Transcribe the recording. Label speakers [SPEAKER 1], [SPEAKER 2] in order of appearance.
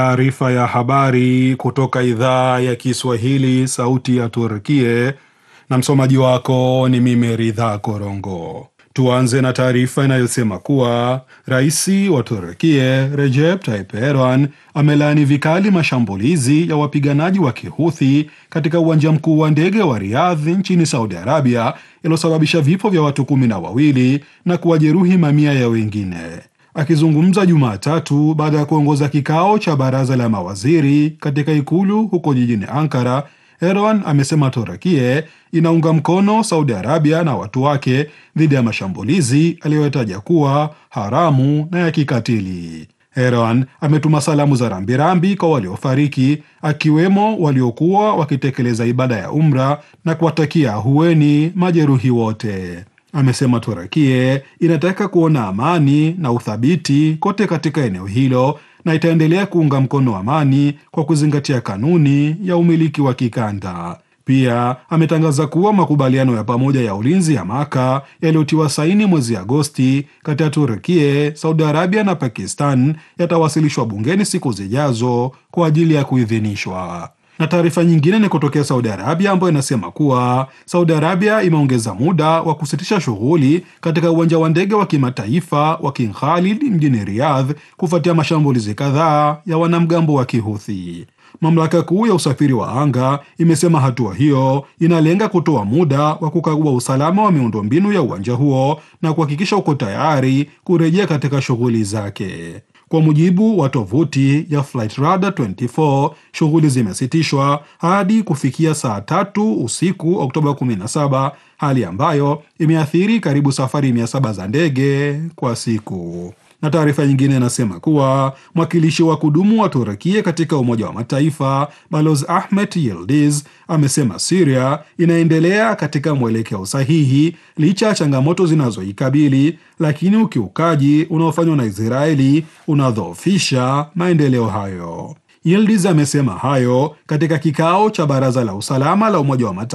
[SPEAKER 1] Taarifa ya habari kutoka idhaa ya Kiswahili, sauti ya Turkie, na msomaji wako ni mimi Ridha Korongo. Tuanze na taarifa inayosema kuwa rais wa Turkie Recep Tayyip Erdogan amelaani vikali mashambulizi ya wapiganaji wa Kihuthi katika uwanja mkuu wa ndege wa Riyadh nchini Saudi Arabia yaliyosababisha vifo vya watu kumi na wawili na kuwajeruhi mamia ya wengine. Akizungumza Jumatatu baada ya kuongoza kikao cha baraza la mawaziri katika ikulu huko jijini Ankara, Erdogan amesema Torakie inaunga mkono Saudi Arabia na watu wake dhidi ya mashambulizi aliyoyataja kuwa haramu na ya kikatili. Erdogan ametuma salamu za rambirambi kwa waliofariki, akiwemo waliokuwa wakitekeleza ibada ya umra na kuwatakia ahueni majeruhi wote. Amesema Turakie inataka kuona amani na uthabiti kote katika eneo hilo na itaendelea kuunga mkono amani kwa kuzingatia kanuni ya umiliki wa kikanda. Pia ametangaza kuwa makubaliano ya pamoja ya ulinzi ya Maka yaliyotiwa saini mwezi Agosti kati ya Turkie, Saudi Arabia na Pakistan yatawasilishwa bungeni siku zijazo kwa ajili ya kuidhinishwa na taarifa nyingine ni kutokea Saudi Arabia ambayo inasema kuwa Saudi Arabia imeongeza muda wa kusitisha shughuli katika uwanja wa ndege wa kimataifa wa King Khalid mjini Riyadh kufuatia mashambulizi kadhaa ya wanamgambo wa Kihuthi. Mamlaka kuu ya usafiri wa anga imesema hatua hiyo inalenga kutoa muda wa kukagua usalama wa miundombinu ya uwanja huo na kuhakikisha uko tayari kurejea katika shughuli zake. Kwa mujibu wa tovuti ya Flightradar 24 shughuli zimesitishwa hadi kufikia saa tatu usiku Oktoba 17, hali ambayo imeathiri karibu safari 700 za ndege kwa siku. Na taarifa nyingine inasema kuwa mwakilishi wa kudumu wa Turukia katika Umoja wa Mataifa Balozi Ahmet Yildiz amesema Siria inaendelea katika mwelekeo sahihi licha ya changamoto zinazoikabili, lakini ukiukaji unaofanywa na Israeli unadhoofisha maendeleo hayo. Yildiz amesema hayo katika kikao cha Baraza la Usalama la Umoja wa Mataifa